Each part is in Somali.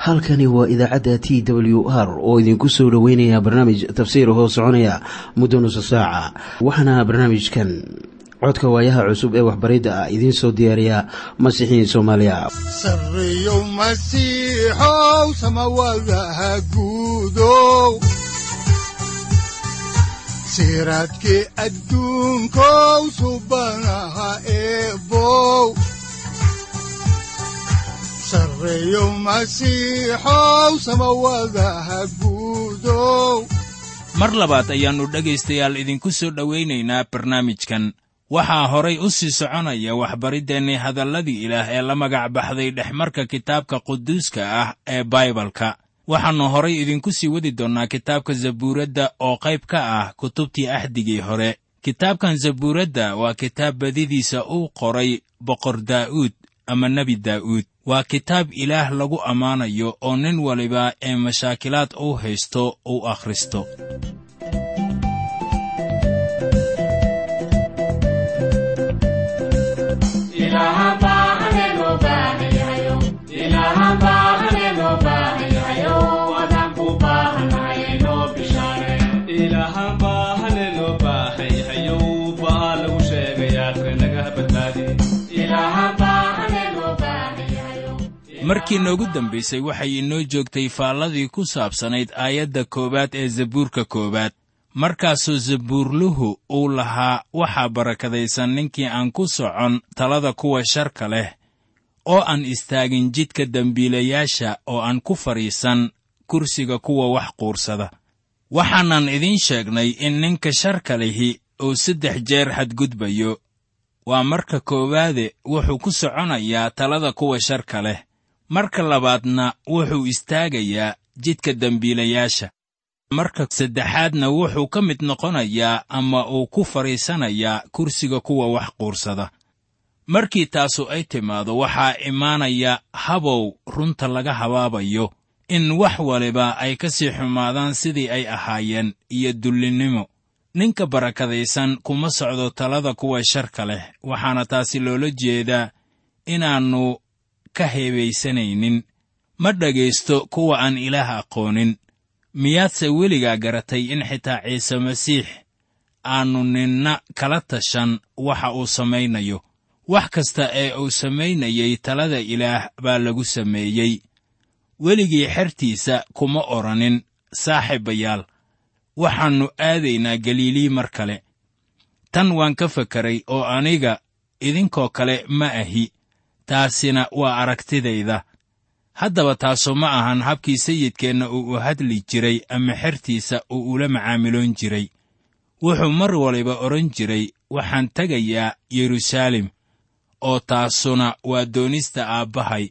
halkani waa idaacadda t w r oo idinku soo dhoweynaya barnaamij tafsiir hoo soconaya muddo nusa saaca waxaana barnaamijkan codka waayaha cusub ee waxbaridda ah idiin soo diyaariya masiixiin soomaaliya sareyow masiixow samawadaha guudow siraadkii adduunkow subanaha eebow sareyow masiixow samawadaha guudow mar labaad ayaannu dhegaystayaal idinku soo dhowaynaynaa barnaamijkan waxaa horay u sii soconaya waxbariddeenni hadalladii ilaah ee la magac baxday dhexmarka kitaabka quduuska ah ee baibalka waxaannu horay idinku sii wadi doonnaa kitaabka zabuuradda oo qayb ka ah kutubtii axdigii hore kitaabkan zabuuradda waa kitaab badidiisa uu qoray boqor daa'uud ama nebi daa'uud waa kitaab ilaah lagu ammaanayo oo nin waliba ee mashaakilaad uu haysto uu akhristo markii noogu dambaysay waxay inoo joogtay faalladii ku saabsanayd aayadda koowaad ee zabuurka koowaad markaasoo zabuurluhu uu lahaa waxaa barakadaysan ninkii aan ku socon talada kuwa sharka leh oo aan istaagin jidka dembiilayaasha oo aan ku fadhiisan kursiga kuwa wax quursada waxaanan idiin sheegnay in ninka sharka lihi uu saddex jeer xadgudbayo waa marka koowaade wuxuu ku soconayaa talada kuwa sharka leh marka labaadna wuxuu istaagayaa jidka dembiilayaasha marka saddexaadna wuxuu ka mid noqonayaa ama uu ku fadhiisanayaa kursiga kuwa wax quursada markii taasu ay timaado waxaa imaanaya habow runta laga habaabayo in wax waliba ay ka sii xumaadaan sidii ay ahaayeen iyo dullinnimo ninka barakadaysan kuma socdo talada kuwa sharka leh waxaana taasi loola jeedaa inaannu ka heebaysanaynin ma dhegaysto kuwa aan ilaah aqoonin miyaadse weligaa garatay in xitaa ciise masiix aannu ninna kala tashan waxa uu samaynayo wax kasta ee uu samaynayey talada ilaah baa lagu sameeyey weligii xertiisa kuma odhanin saaxiibayaal waxaannu aadaynaa galiilii mar kale tan waan ka fakaray oo aniga idinkoo kale ma ahi taasina waa aragtidayda haddaba taasu ma ahan habkii sayidkeenna uu u hadli jiray ama xertiisa uu ula macaamiloon jiray wuxuu mar waliba odhan jiray waxaan tegayaa yeruusaalem oo taasuna waa doonista aabbahay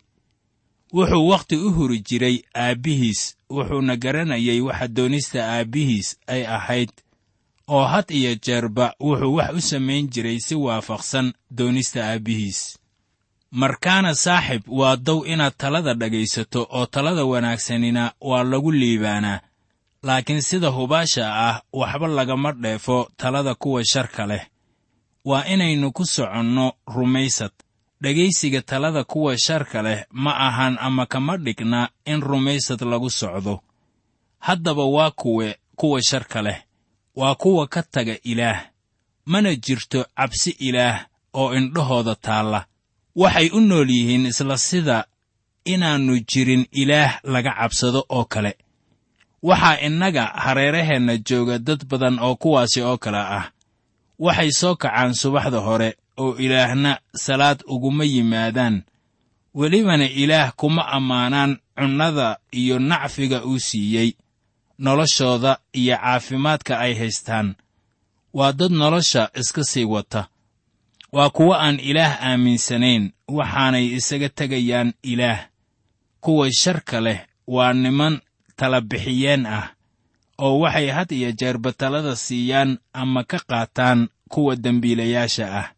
wuxuu wakhti u huri jiray aabbihiis wuxuuna garanayay waxa doonista aabbihiis ay ahayd oo had iyo jeerba wuxuu wax u samayn jiray si waafaqsan doonista aabbihiis markaana saaxib waa dow inaad talada dhegaysato oo talada wanaagsanina waa lagu liibaanaa laakiin sida hubaasha ah waxba lagama dheefo talada kuwa sharka leh waa inaynu ku soconno rumaysad dhegaysiga talada kuwa sharka leh ma ahan ama kama dhigna in rumaysad lagu socdo haddaba waa kuwe kuwa sharka leh waa kuwa ka taga ilaah mana jirto cabsi ilaah oo indhahooda taalla waxay u nool yihiin isla sida inaannu jirin ilaah laga cabsado oo kale waxaa innaga hareeraheenna jooga dad badan oo kuwaasi oo kale ah waxay soo kacaan subaxda hore oo ilaahna salaad uguma yimaadaan welibana ilaah kuma ammaanaan cunnada iyo nacfiga uu siiyey noloshooda iyo caafimaadka ay haystaan waa dad nolosha iska sii wata waa kuwo aan ilaah aaminsanayn waxaanay isaga tegayaan ilaah kuwa sharka leh waa niman talabixiyeen ah oo waxay had iyo jeerba talada siiyaan ama ka qaataan kuwa dembiilayaasha ah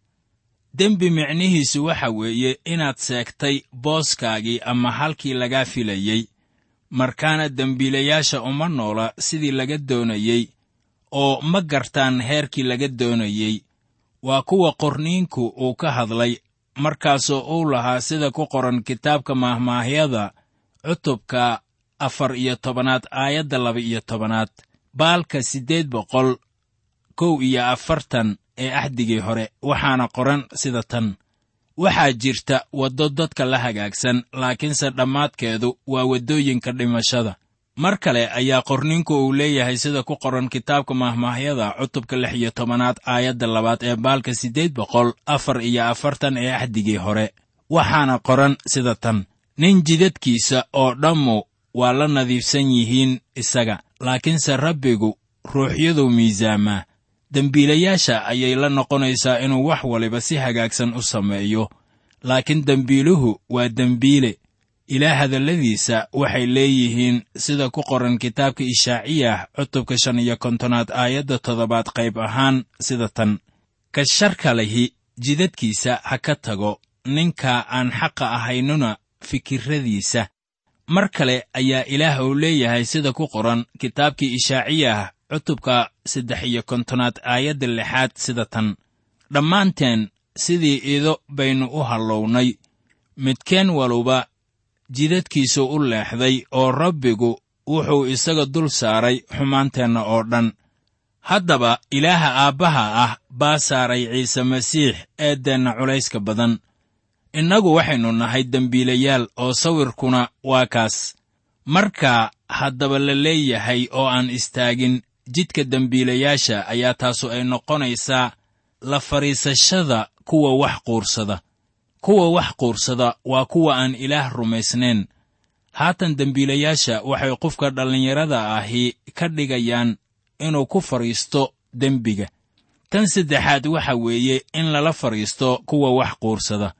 dembi micnihiisu waxa weeye inaad seegtay booskaagii ama halkii lagaa filayey markaana dembiilayaasha uma noola sidii laga doonayey oo ma gartaan heerkii laga doonayey waa kuwa qorniinku uu ka hadlay markaasoo uu lahaa sida ku qoran kitaabka maahmaahyada cutubka afar iyo tobanaad aayadda laba iyo tobanaad baalka siddeed boqol kow iyo afartan ee axdigii hore waxaana qoran sida tan waxaa jirta waddo dadka la hagaagsan laakiinse dhammaadkeedu waa waddooyinka dhimashada mar kale ayaa qorninku uu leeyahay sida ku qoran kitaabka mahmaahyada cutubka lix iyo tobanaad aayadda labaad ee baalka siddeed boqol afar iyo afartan ee axdigii hore waxaana qoran sida tan nin jidadkiisa oo dhammu waa la nadiifsan yihiin isaga laakiinse rabbigu ruuxyaduu miisaamaa dembiilayaasha ayay la noqonaysaa inuu wax waliba si hagaagsan u sameeyo laakiin dembiiluhu waa dembiile ilaah hadalladiisa waxay leeyihiin sida ku qoran kitaabka ishaaciyah cutubka shan iyo kontonaad aayadda toddobaad qayb ahaan sida tan ka sharka lihi jidadkiisa ha ka tago ninka aan xaqa ahaynuna fikirradiisa mar kale ayaa ilaah uu leeyahay sida ku qoran kitaabkii ishaaciyah cutubka saddex iyo kontonaad aayadda lixaad sida tan dhammaanteen sidii ido baynu u hallownay midkeen waluba jidadkiisu u leexday oo rabbigu wuxuu isaga dul saaray xumaanteenna oo dhan haddaba ilaaha aabbaha ah baa saaray ciise masiix eeddeenna culayska badan innagu waxaynu nahay dembiilayaal oo sawirkuna waa kaas marka haddaba la leeyahay oo aan istaagin jidka dembiilayaasha ayaa taasu ay noqonaysaa la fadhiisashada kuwa wax quursada kuwa wax quursada waa kuwa aan ilaah rumaysnayn haatan dembiilayaasha waxay qofka dhallinyarada ahi ka dhigayaan inuu ku fadhiisto dembiga tan saddexaad waxa weeye in lala fadhiisto kuwa wax quursada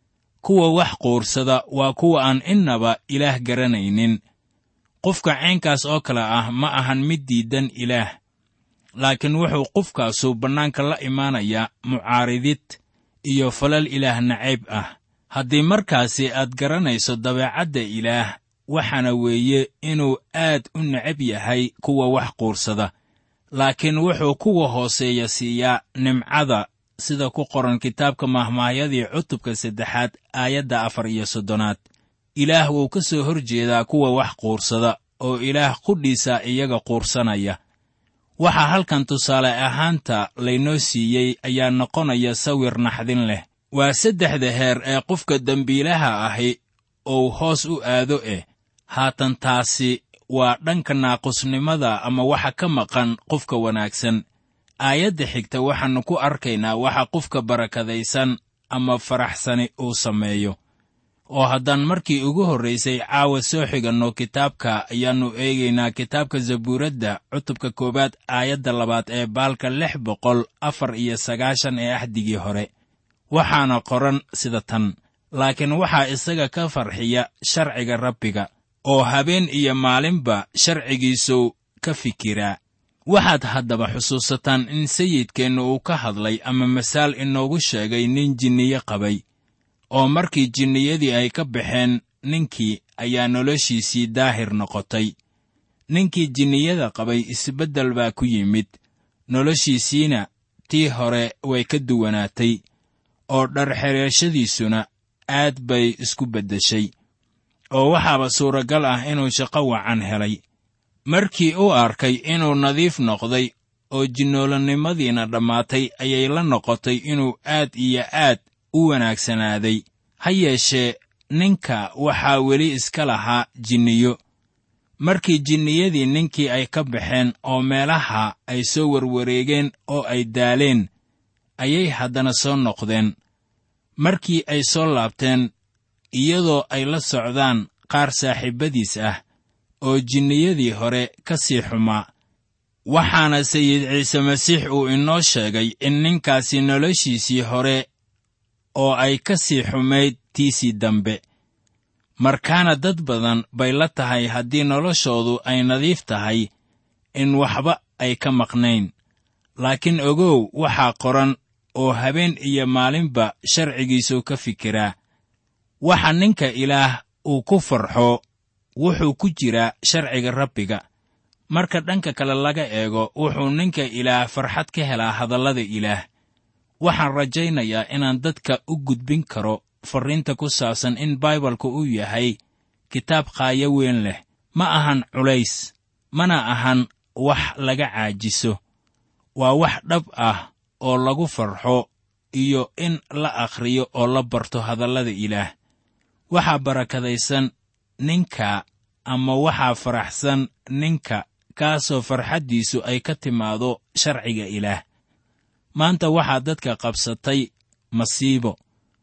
kuwa wax quursada waa kuwa aan innaba ilaah garanaynin qofka caynkaas oo kale ah ma ahan mid diidan ilaah laakiin wuxuu qofkaasu bannaanka la imaanayaa mucaaridid iyo falal ilaah nacayb ah haddii markaasi aad garanayso dabeecadda ilaah waxaana weeye inuu aad u necab yahay kuwa wax quursada laakiin wuxuu kuwa hooseeya siiyaa nimcada sida ku qoran kitaabka mahmaahyadii cutubka saddexaad aayadda afar iyo soddonaad ilaah wuu ka soo hor jeedaa kuwa wax quursada oo ilaah qudhiisa iyaga quursanaya waxaa halkan tusaale ahaanta laynoo siiyey ayaa noqonaya sawir naxdin leh waa saddexda heer ee qofka dembiilaha ahi uu hoos u aado eh haatan taasi waa dhanka naaqusnimada ama waxa ka maqan qofka wanaagsan aayadda xigta waxaannu ku arkaynaa waxa qofka barakadaysan ama faraxsani uu sameeyo oo haddaan markii ugu horraysay caawa soo xiganno kitaabka ayaannu eegaynaa kitaabka zabuuradda cutubka koowaad aayadda labaad ee baalka lix boqol afar iyo sagaashan ee axdigii hore waxaana qoran sida tan laakiin waxaa isaga ka farxiya sharciga rabbiga oo habeen iyo maalinba sharcigiisuu ka fikiraa waxaad haddaba xusuusataan in sayidkeennu uu ka hadlay ama masaal inoogu sheegay nin jinniye qabay oo markii jinniyadii ay ka baxeen ninkii ayaa noloshiisii daahir noqotay ninkii jinniyada qabay isbeddel baa ku yimid noloshiisiina tii hore way ka duwanaatay oo dharxereeshadiisuna aad bay isku beddeshay oo waxaaba suuragal ah inuu shaqo wacan helay markii uu arkay inuu nadiif noqday oo jinnoolannimadiina dhammaatay ayay la noqotay inuu aad iyo aad u wanaagsanaaday ha yeeshee ninka waxaa weli iska lahaa jinniyo markii jinniyadii ninkii ay ka baxeen oo meelaha ay soo warwareegeen oo ay daaleen ayay haddana soo noqdeen markii ay soo laabteen iyadoo ay la socdaan qaar saaxiibbadiis ah oo jinniyadii hore ka sii xumaa waxaana sayid ciise masiix uu inoo sheegay in ninkaasi noloshiisii hore oo ay ka sii xumayd tiisii dambe markaana dad badan bay la tahay haddii noloshoodu ay nadiif tahay in waxba ay ka maqnayn laakiin ogow waxaa qoran oo habeen iyo maalinba sharcigiisuu ka fikiraa waxa ninka ilaah uu ku farxo wuxuu ku jiraa sharciga rabbiga marka dhanka kale laga eego wuxuu ninka ilaah farxad ka helaa hadallada ilaah waxaan rajaynayaa inaan dadka u gudbin karo farriinta ku saabsan in baibalka uu yahay kitaab qaayo weyn leh ma ahan culays mana ahan wax laga caajiso waa wax dhab ah oo lagu farxo iyo in la akhriyo oo la barto hadallada ilaah waxaa barakadaysan ninka ama waxaa faraxsan ninka kaasoo farxaddiisu ay ka timaado sharciga ilaah maanta waxaa dadka qabsatay masiibo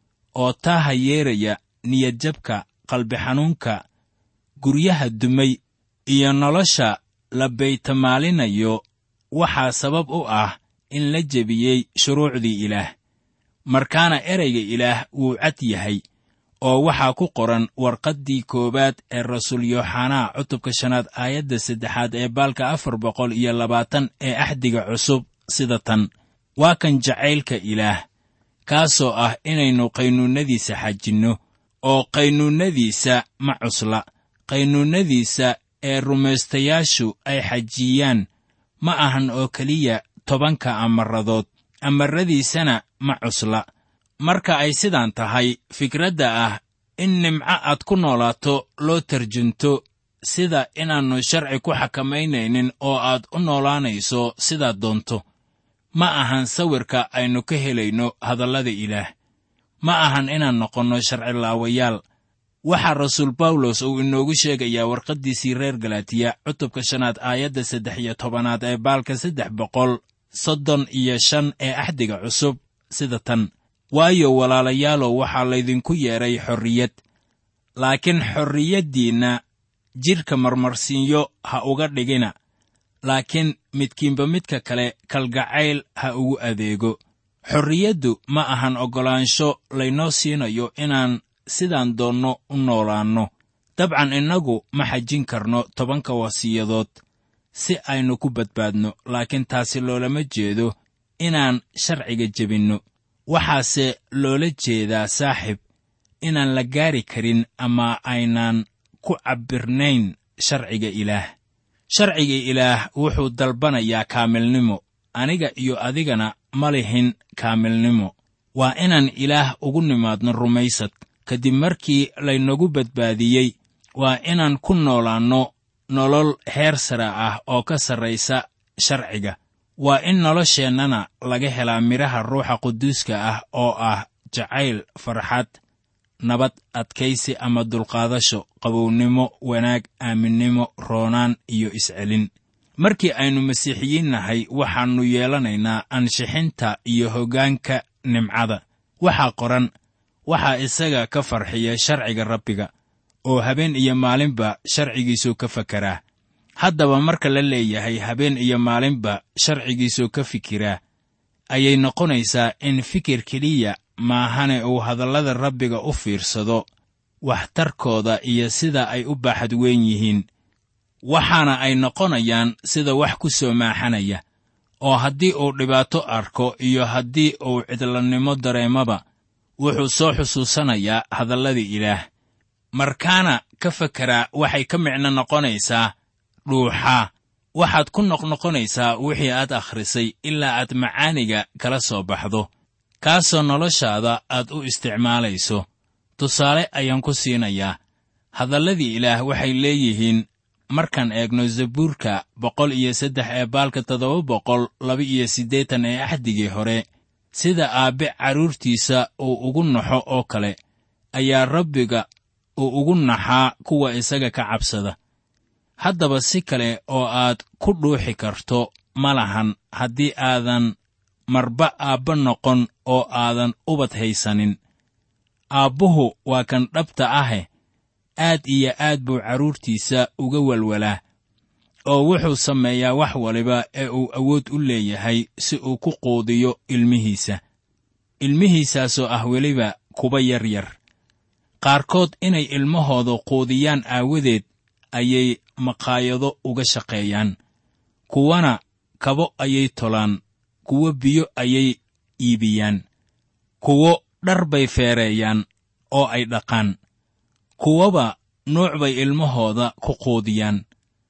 oo taaha yeeraya niyadjabka qalbixanuunka guryaha dumay iyo nolosha la baytamaalinayo waxaa sabab u ah in la jebiyey shuruucdii ilaah markaana ereyga ilaah wuu cad yahay oo waxaa ku qoran warqaddii koowaad ee rasuul yooxanaa cutubka shanaad aayadda saddexaad ee baalka afar boqol iyo labaatan ee axdiga cusub sida tan waa kan jacaylka ilaah kaasoo ah inaynu qaynuunnadiisa xajinno oo qaynuunnadiisa ma cusla qaynuunnadiisa ee rumaystayaashu ay xajiyaan ma ahan oo keliya tobanka amaradood amaradiisana ma cusla marka ay sidaan tahay fikradda ah in nimco aad ku noolaato loo tarjunto sida inaannu sharci ku xakamaynaynin oo aad u noolaanayso sidaad doonto ma ahan sawirka aynu ka helayno hadallada ilaah ma ahan inaan noqonno sharcilaawayaal waxaa rasuul bawlos uu inoogu sheegayaa warqaddiisii reer galatiya cutubka shanaad aayadda saddex iyo tobanaad ee baalka saddex boqol soddon iyo shan ee axdiga cusub sida tan waayo walaalayaalow waxaa laydinku yeedhay xorriyad laakiin xorriyaddiinna jidhka marmarsiinyo ha uga dhigina laakiin midkiinba midka kale kalgacayl ha ugu adeego xorriyaddu ma ahan oggolaansho laynoo siinayo inaan sidaan doonno u noolaanno dabcan innagu ma xajin karno tobanka wasiyadood si aynu ku badbaadno laakiin taasi loolama jeedo inaan sharciga jebinno waxaase loola jeedaa saaxib inaan la gaari karin ama aynaan ku cabbirnayn sharciga ilaah sharciga ilaah wuxuu dalbanayaa kaamilnimo aniga iyo adigana ma lihin kaamilnimo waa inaan ilaah ugu nimaadno rumaysad kadib markii laynagu badbaadiyey waa inaan ku noolaanno nolol heer sare ah oo ka sarraysa sharciga waa in nolosheennana laga helaa midhaha ruuxa quduuska ah oo ah jacayl farxad nabad adkaysi ama dulqaadasho qabownimo wanaag aaminnimo roonaan iyo iscelin markii aynu masiixiyiin nahay waxaannu yeelanaynaa ansixinta iyo hoggaanka nimcada waxaa qoran waxaa isaga ka farxiya sharciga rabbiga oo habeen iyo maalinba sharcigiisuu ka fakeraa haddaba marka la leeyahay habeen iyo maalinba sharcigiisuu ka fikiraa ayay noqonaysaa in fikir keliya maahane uu hadallada rabbiga u fiirsado waxtarkooda iyo sida ay u baaxad weyn yihiin waxaana ay noqonayaan sida wax ku soo maaxanaya oo haddii uu dhibaato arko iyo haddii uu cidlannimo dareemaba wuxuu soo xusuusanayaa hadalladii ilaah markaana ka fakeraa waxay ka micno noqonaysaa dhuuxaa waxaad ku noqnoqonaysaa wixii aad akhrisay ilaa aad macaaniga kala soo baxdo kaasoo noloshaada aad u isticmaalayso tusaale ayaan ku siinayaa hadalladii ilaah waxay leeyihiin markaan eegno zabuurka boqol iyo saddex ee baalka toddoba boqol laba iyo siddeetan ee axdigii hore sida aabbe carruurtiisa uu ugu naxo oo kale ayaa rabbiga uu ugu naxaa kuwa isaga ka cabsada haddaba si kale oo aad ku dhuuxi karto ma lahan haddii aadan marba aabba noqon oo aadan ubad haysanin aabbuhu waa kan dhabta ahe aad iyo aad buu carruurtiisa uga walwalaa oo wuxuu sameeyaa wax waliba ee uu awood u leeyahay si uu ku quudiyo ilmihiisa ilmihiisaasoo ah weliba kuba yar yar qaarkood inay ilmahooda quudiyaan aawadeed ayay maqaayado uga shaqeeyaan kuwana kabo ayay tolaan kuwo biyo ayay iibiyaan kuwo dhar bay feereeyaan oo ay dhaqaan kuwaba nuuc bay ilmahooda ku quudiyaan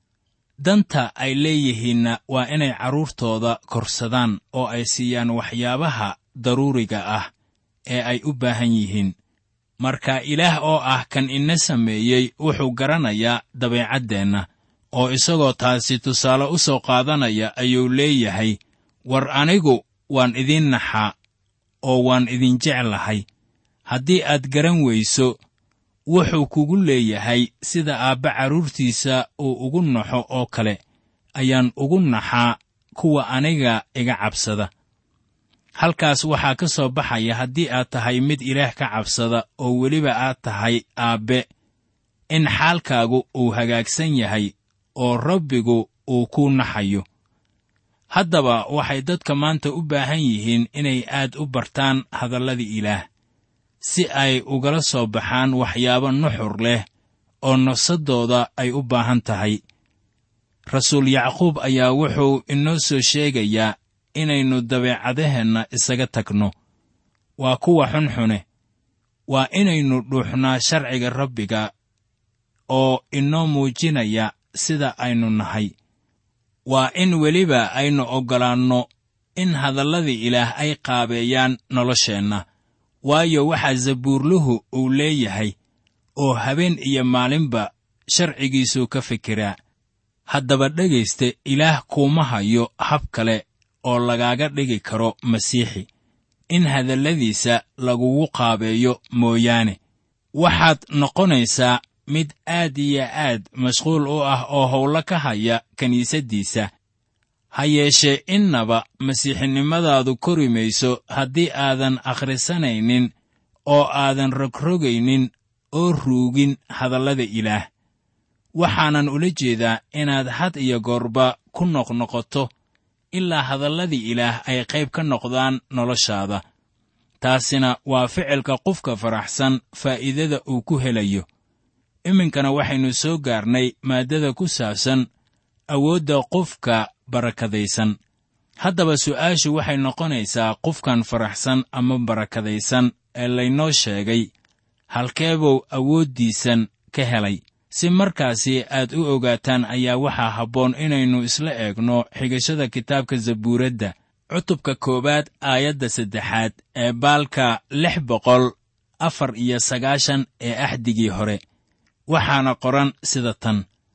danta ay leeyihiinna waa inay carruurtooda korsadaan oo ay siiyaan waxyaabaha daruuriga ah ee ay u baahan yihiin marka ilaah oo ah kan ina sameeyey wuxuu garanayaa dabeecaddeenna oo isagoo taasi tusaale u soo qaadanaya ayuu leeyahay war anigu waan idiin naxaa oo waan idin jeclahay haddii aad garan weyso wuxuu kugu leeyahay sida aabba carruurtiisa uu ugu naxo oo kale ayaan ugu naxaa kuwa aniga iga cabsada halkaas waxaa ka soo baxaya haddii aad tahay mid ilaah ka cabsada oo weliba aad tahay aabbe in xaalkaagu uu hagaagsan yahay oo rabbigu uu ku naxayo haddaba waxay dadka maanta u baahan yihiin inay aad u bartaan hadalladii ilaah si ay ugala soo baxaan waxyaabo nuxur leh oo nafsaddooda ay u baahan tahay rasuul yacquub ayaa wuxuu inoo soo sheegayaa inaynu dabeecadaheenna isaga tagno waa kuwa xunxune waa inaynu dhuuxnaa sharciga rabbiga oo inoo muujinaya sida aynu nahay waa in weliba aynu oggolaanno in hadalladii ilaah ay qaabeeyaan nolosheenna waayo waxaa zabuurluhu uu leeyahay oo habeen iyo maalinba sharcigiisuu ka fikiraa haddaba dhegayste ilaah kuuma hayo hab kale oo lagaaga dhigi karo masiixi in hadalladiisa lagugu qaabeeyo mooyaane waxaad noqonaysaa mid aad iyo aad mashquul u ah oo howlo ka haya kiniisaddiisa ha yeeshee innaba masiixinimadaadu kori mayso haddii aadan akhrisanaynin oo aadan rogrogaynin oo ruugin hadallada ilaah waxaanan ula jeedaa inaad had iyo goorba ku noqnoqoto ilaa hadalladii ilaah ay qayb ka noqdaan noloshaada taasina waa ficilka qofka faraxsan faa'iidada uu ku helayo iminkana waxaynu soo gaarnay maaddada ku saabsan awoodda qofka barakadaysan haddaba su'aashu waxay noqonaysaa qofkan faraxsan ama barakadaysan ee laynoo sheegay halkeebuu awooddiisan ka helay si markaasi aad u ogaataan ayaa waxaa habboon inaynu isla eegno xigashada kitaabka zabuuradda cutubka koowaad aayadda saddexaad ee baalka lix boqol afar iyo sagaashan ee axdigii hore waxaana qoran sida tan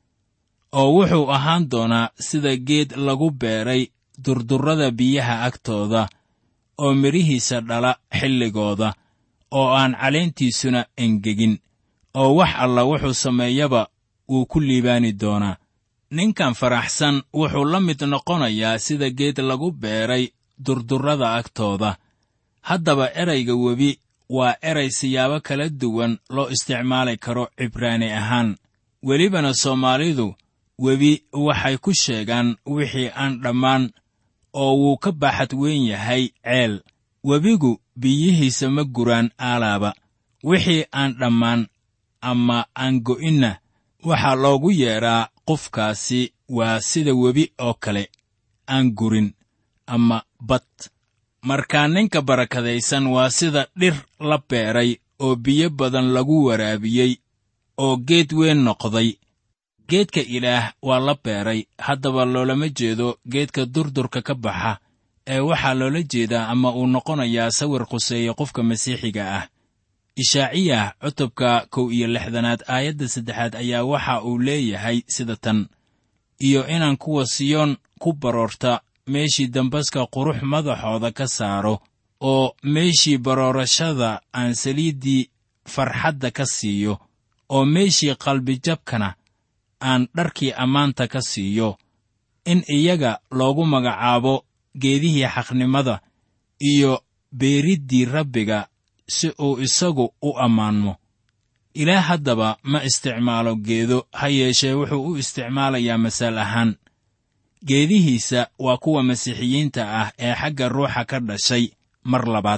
oo wuxuu ahaan doonaa sida geed lagu beeray durdurrada biyaha agtooda oo midhihiisa dhala xilligooda oo aan caleentiisuna engegin oo wax alla wuxuu sameeyaba wuu ku liibaani doonaa ninkan faraxsan wuxuu la mid noqonayaa sida geed lagu beeray durdurrada agtooda haddaba erayga webi waa eray siyaabo kala duwan loo isticmaali karo cibraani ahaan welibana soomaalidu webi waxay ku sheegaan wixii aan dhammaan oo wuu ka baaxad weyn yahay ceel webigu biyihiisa ma guraan aalaaba wixii aan dhammaan ama aan go'inna waxaa loogu yeedhaa qofkaasi waa sida webi oo kale aan gurin ama bad markaa ninka barakadaysan waa sida dhir la beeray oo biyo badan lagu waraabiyey oo geed weyn noqday geedka ilaah waa la beeray haddaba loolama jeedo geedka durdurka ka baxa ee waxaa loola jeedaa ama uu noqonayaa sawir khuseeya qofka masiixiga ah ishaaciyah cutubka kow iyo lixdanaad aayadda saddexaad ayaa waxa uu leeyahay sida tan iyo inaan kuwa siyoon ku baroorta meeshii dambaska qurux madaxooda ka saaro oo meeshii baroorashada aan saliiddii farxadda ka siiyo oo meeshii qalbijabkana aan dharkii ammaanta ka siiyo in iyaga loogu magacaabo geedihii xaqnimada iyo beeriddii rabbiga si uu isagu u ammaanmo ilaah haddaba ma isticmaalo geedo ha yeeshee wuxuu u isticmaalayaa masaal ahaan geedihiisa waa kuwa masiixiyiinta ah ee xagga ruuxa ka dhashay mar labaad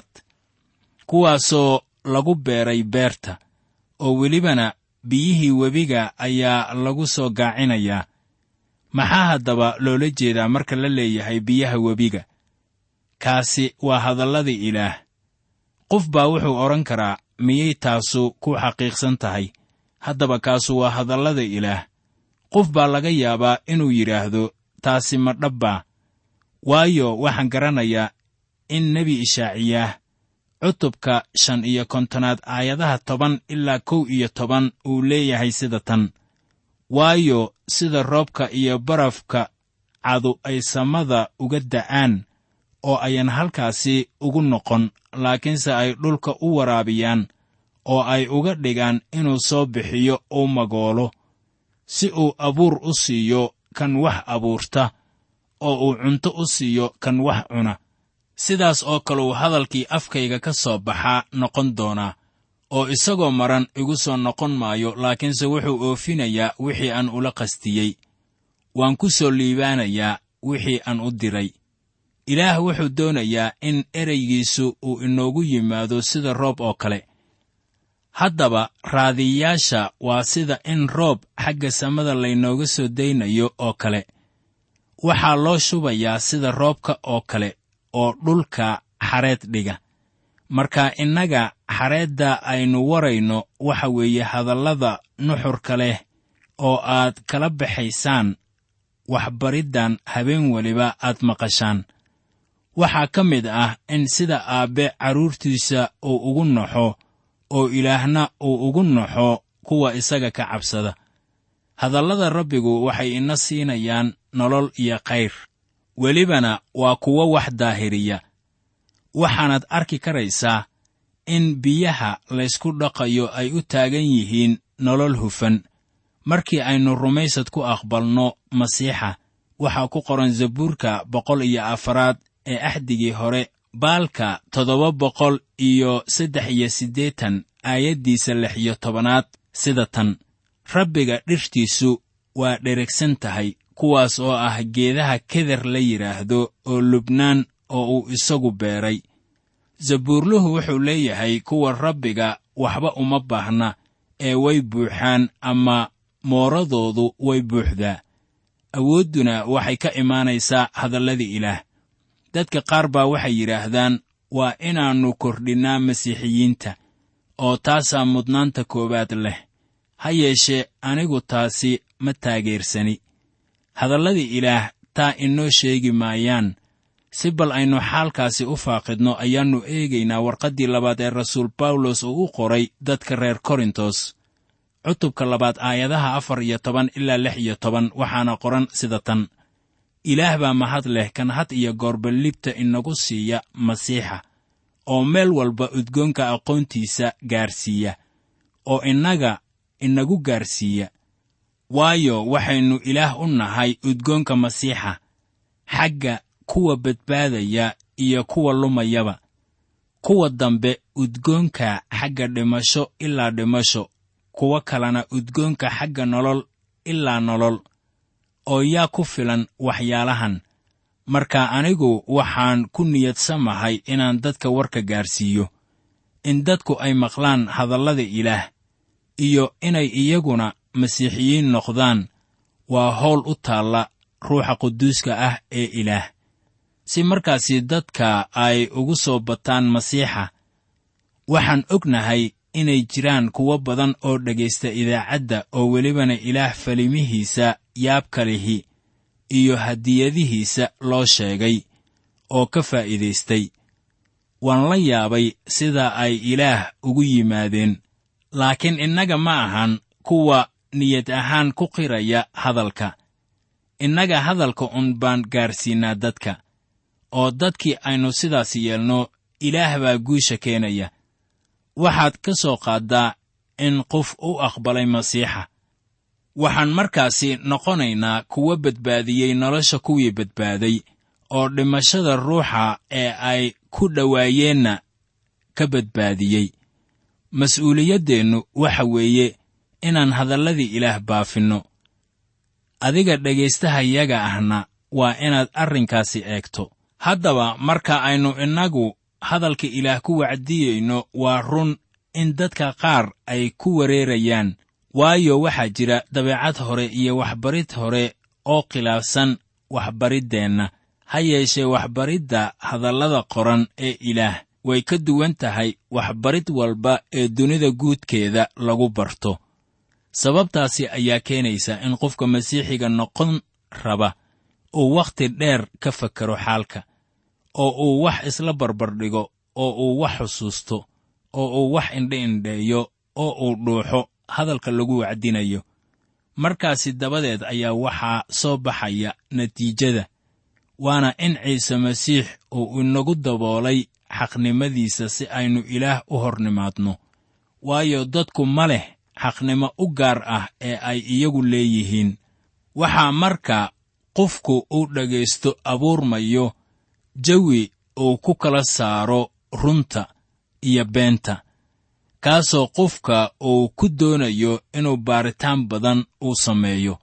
kuwaasoo lagu beeray beerta oo welibana biyihii webiga ayaa lagu soo gaacinayaa maxaa haddaba loola jeedaa marka la leeyahay biyaha webiga kaasi waa hadalladii ilaah qof baa wuxuu odhan karaa miyay taasu ku xaqiiqsan tahay haddaba kaasu waa hadallada ilaah qof baa laga yaabaa inuu yidhaahdo taasi ma dhabbaa waayo waxaan garanayaa in nebi ishaaciyaah cutubka shan iyo kontonaad aayadaha toban ilaa kow iyo toban uu leeyahay sida tan waayo sida roobka iyo barafka cadu ay samada uga da'aan oo ayan halkaasi ugu noqon laakiinse ay dhulka u waraabiyaan oo ay uga dhigaan inuu soo bixiyo uu magoolo si uu abuur u siiyo kan wax abuurta oo uu cunto u siiyo kan wax cuna sidaas oo kale uu hadalkii afkayga ka soo baxaa noqon doonaa oo isagoo maran igu soo noqon maayo laakiinse wuxuu oofinayaa wixii aan ula qastiyey waan ku soo liibaanayaa wixii aan u diray ilaah wuxuu doonayaa in ereygiisu uu inoogu yimaado sida roob oo kale haddaba raadiyayaasha waa sida in roob xagga samada laynooga soo daynayo oo kale waxaa loo shubayaa sida roobka oo kale oo dhulka xareed dhiga marka innaga xareedda aynu warayno waxa weeye hadallada nuxurka leh oo aad kala baxaysaan waxbariddan habeen weliba aad maqashaan waxaa ka mid ah in sida aabbe carruurtiisa uu ugu naxo oo ilaahna uu ugu naxo kuwa isaga ka cabsada hadallada rabbigu waxay ina siinayaan nolol iyo khayr welibana waa kuwo wax daahiriya waxaanaad arki karaysaa in biyaha laysku dhaqayo ay u taagan yihiin nolol hufan markii aynu rumaysad ku aqbalno masiixa waxaa ku qoran zabuurka boqol iyo afaraad ee axdigii hore baalka toddoba boqol iyo saddex iyo siddeetan aayaddiisa lix iyo tobanaad sida tan rabbiga dhirtiisu waa dheragsan tahay kuwaas oo ah geedaha keder la yidhaahdo oo lubnaan oo uu isagu beeray zabuurluhu wuxuu leeyahay kuwa rabbiga waxba uma baahna ee way buuxaan ama mooradoodu way buuxdaa awoodduna waxay ka imaanaysaa hadalladii ilaah dadka qaar baa waxay yidhaahdaan waa inaannu kordhinnaa masiixiyiinta oo taasaa mudnaanta koowaad leh ha yeeshee anigu taasi ma taageersani hadalladii ilaah taa inoo sheegi maayaan si bal aynu xaalkaasi u faaqidno ayaannu eegaynaa warqaddii labaad ee rasuul bawlos uu u qoray dadka reer korintos cutubka labaad aayadaha afar iyo toban ilaa lix iyo toban waxaana qoran sida tan ilaah baa mahad leh kan had iyo goorba libta inagu siiya masiixa oo meel walba udgoonka aqoontiisa gaarsiiya oo innaga inagu gaarsiiya waayo waxaynu ilaah u nahay udgoonka masiixa xagga kuwa badbaadaya iyo kuwa lumayaba kuwa dambe udgoonka xagga dhimasho ilaa dhimasho kuwo kalena udgoonka xagga nolol ilaa nolol oo yaa ku filan waxyaalahan marka anigu waxaan ku niyadsamahay inaan dadka warka gaarsiiyo in dadku ay maqlaan hadallada ilaah iyo inay iyaguna masiixiyiin noqdaan waa howl u taalla ruuxa quduuska ah ee ilaah si markaasi dadka ay ugu soo bataan masiixa waxaan ognahay inay jiraan kuwo badan oo dhegaysta idaacadda oo welibana ilaah falimihiisa yaabka lihi iyo hadiyadihiisa loo sheegay oo ka faa'iidaystay waan la yaabay sida ay ilaah ugu yimaadeen laakiin innaga ma ahan kuwa niyad ahaan ku qiraya hadalka innaga hadalka un baan gaarsiinnaa dadka oo dadkii aynu sidaas yeelno ilaah baa guusha keenaya waxaad ka soo qaaddaa in qof u aqbalay masiixa waxaan markaasi noqonaynaa kuwo badbaadiyey nolosha kuwii badbaaday oo dhimashada ruuxa ee ay ku dhowaayeenna ka badbaadiyey mas-uuliyaddeennu waxa weeye inaan hadalladii ilaah baafinno adiga dhegaystahayaga ahna waa inaad arrinkaasi eegto haddaba marka aynu innagu hadalka ilaah ku wacdiyeyno waa run in dadka qaar ay ku wareerayaan waayo waxaa jira dabeecad hore iyo waxbarid hore oo khilaafsan waxbariddeenna ha yeeshee waxbaridda hadallada qoran ee ilaah way ka duwan tahay waxbarid walba ee dunida guudkeeda lagu barto sababtaasi ayaa keenaysa in qofka masiixiga noqon raba uu wakhti dheer ka fakaro xaalka oo uu wax isla barbardhigo oo uu wax xusuusto oo uu wax indhe indheeyo oo uu dhuuxo hadalka lagu wacdinayo markaasi dabadeed ayaa waxaa soo baxaya natiijada waana in ciise masiix uu inagu daboolay xaqnimadiisa si aynu ilaah u hor nimaadno waayo dadku ma leh xaqnimo u gaar ah ee ay iyagu leeyihiin waxaa marka qofku uu dhegaysto abuurmayo jawi uu ku kala saaro runta iyo beenta kaasoo qofka uu ku doonayo inuu baaritaan badan uu sameeyo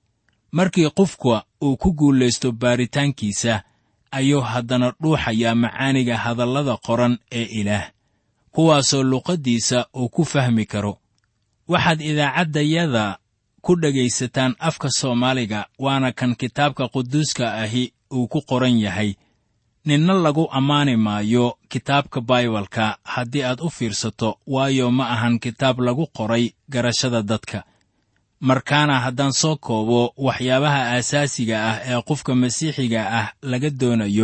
markii qofka uu ku guulaysto baaritaankiisa ayuu haddana dhuuxayaa macaaniga hadallada qoran ee ilaah kuwaasoo luqaddiisa uu ku fahmi karo waxaad idaacaddayada ku dhegaysataan afka soomaaliga waana kan kitaabka quduuska ahi uu ku qoran yahay ninna lagu ammaani maayo kitaabka baibalka haddii aad u fiirsato waayo ma ahan kitaab lagu qoray garashada dadka markaana haddaan soo koobo waxyaabaha aasaasiga ah ee qofka masiixiga ah laga doonayo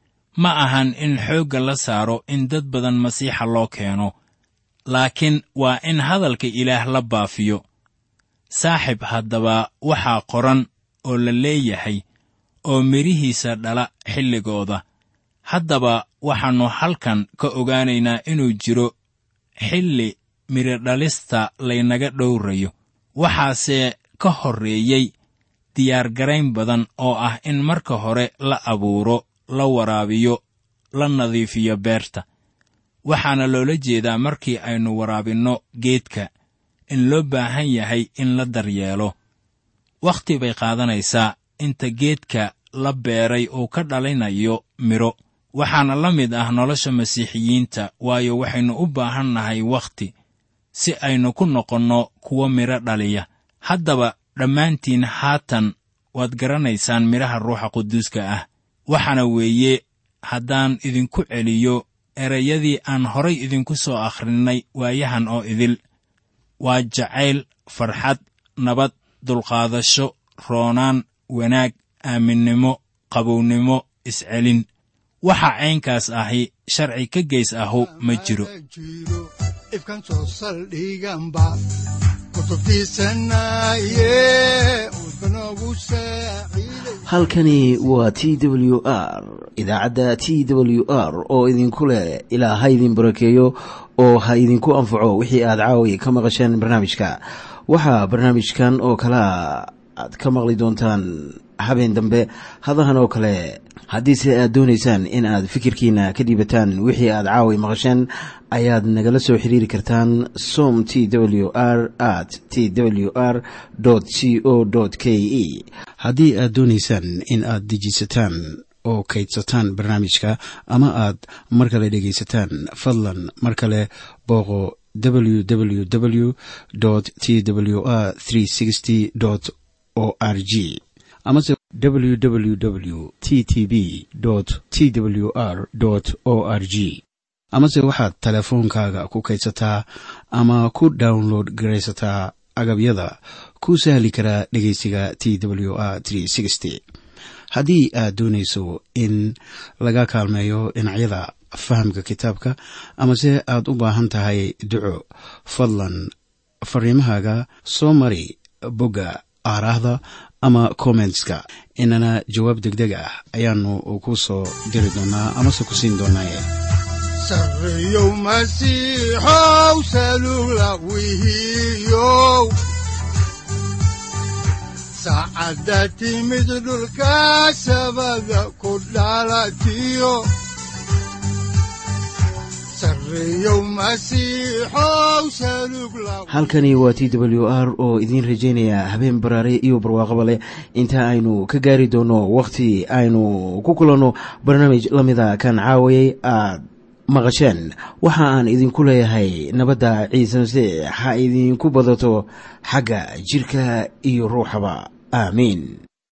ma ahan in xoogga la saaro in dad badan masiixa loo keeno laakiin waa in hadalka ilaah la baafiyo saaxib haddaba waxaa qoran oo la leeyahay oo midhihiisa dhala xilligooda haddaba waxaannu halkan ka ogaanaynaa inuu jiro xilli midhodhalista laynaga dhowrayo waxaase ka horreeyey diyaargarayn badan oo ah in marka hore la abuuro la waraabiyo la nadiifiyo beerta waxaana loola jeedaa markii aynu waraabinno geedka in loo baahan yahay in la daryeelo wakhti bay qaadanaysaa inta geedka la beeray uu ka dhalinayo midho waxaana la mid ah nolosha masiixiyiinta waayo waxaynu u baahan nahay wakhti si aynu ku noqonno kuwo midho dhaliya haddaba dhammaantiin haatan waad garanaysaan midhaha ruuxa quduuska ah waxaana weeye haddaan idinku celiyo erayadii aan horay idinku soo akhrinnay waayahan oo idil waa jacayl farxad nabad dulqaadasho roonaan wanaag aaminnimo qabownimo iscelin waxa caynkaas ahi sharci ka geys ahu ma jiro ifkan soo saldhiganba kutubtiisanaye udbanogu saaciiday halkani waa t w r idaacadda t w r oo idinku leh ilaa ha idin barakeeyo oo ha idinku anfaco wixii aad caawi ka maqasheen barnaamijka waxaa barnaamijkan oo kalea aad ka maqli doontaan habeen dambe hadahan oo kale haddiise aad doonaysaan in aad fikirkiina ka dhiibataan wixii aad caawi maqasheen ayaad nagala soo xiriiri kartaan som t w r at t w r c o k e haddii aad doonaysaan in aad dejiisataan oo kaydsataan barnaamijka ama aad mar kale dhegaysataan fadlan mar kale booqo www t w r o r g amase www t t b t w r o r g amase waxaad teleefoonkaaga ku kaydsataa ama ku download garaysataa agabyada ku sahli karaa dhegeysiga t w r haddii aad doonayso in laga kaalmeeyo dhinacyada fahamka kitaabka amase aad u baahan tahay duco fadlan fariimahaaga soo mari bogga aaraahda ama kommentska inana jawaab degdeg ah ayaanu ku soo diri doonaa amase ku siin doonaaye sarreyow masiixow salugla wihiyow saacadda timid dhulka sabada ku dhalatiyo sarreyow masiixow salugla halkani waa t w r oo idiin rajaynaya habeen baraare iyo barwaaqaba leh inta aynu ka gaari doono wakhti aynu ku kulanno barnaamij la mida kan caawayay aad maqasheen waxa aan idinku leeyahay nabadda ciise masiix ha idinku badato xagga jidhka iyo ruuxaba aamiin